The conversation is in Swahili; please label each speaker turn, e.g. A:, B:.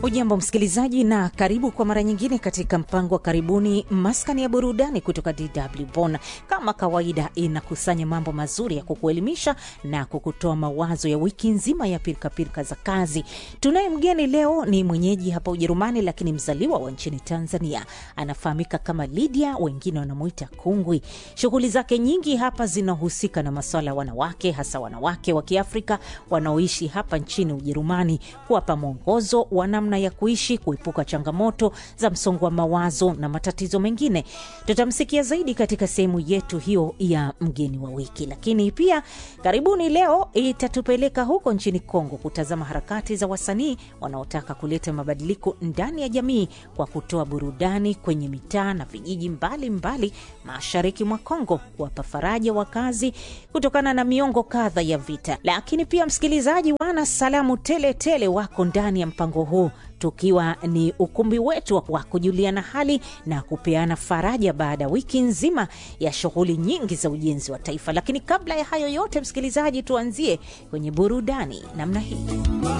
A: Ujambo msikilizaji, na karibu kwa mara nyingine katika mpango wa karibuni maskani ya burudani kutoka DW Bonn. Kama kawaida, inakusanya mambo mazuri ya kukuelimisha na kukutoa mawazo ya wiki nzima ya pirikapirika za kazi. Tunaye mgeni leo, ni mwenyeji hapa Ujerumani, lakini mzaliwa wa nchini Tanzania. Anafahamika kama Lydia, wengine wanamwita Kungwi. Shughuli zake nyingi hapa zinahusika na maswala ya wanawake, hasa wanawake wa Kiafrika wanaoishi hapa nchini Ujerumani, kuwapa mwongozo wa namna ya kuishi, kuepuka changamoto za msongo wa mawazo na matatizo mengine. Tutamsikia zaidi katika sehemu yetu hiyo ya mgeni wa wiki, lakini pia karibuni leo itatupeleka huko nchini Kongo kutazama harakati za wasanii wanaotaka kuleta mabadiliko ndani ya jamii kwa kutoa burudani kwenye mitaa na vijiji mbalimbali mashariki mwa Kongo, kuwapa faraja wakazi kutokana na miongo kadha ya vita. Lakini pia msikilizaji, wana salamu tele tele wako ndani ya mpango huu tukiwa ni ukumbi wetu wa kujuliana hali na kupeana faraja baada ya wiki nzima ya shughuli nyingi za ujenzi wa taifa. Lakini kabla ya hayo yote, msikilizaji, tuanzie kwenye burudani namna hii.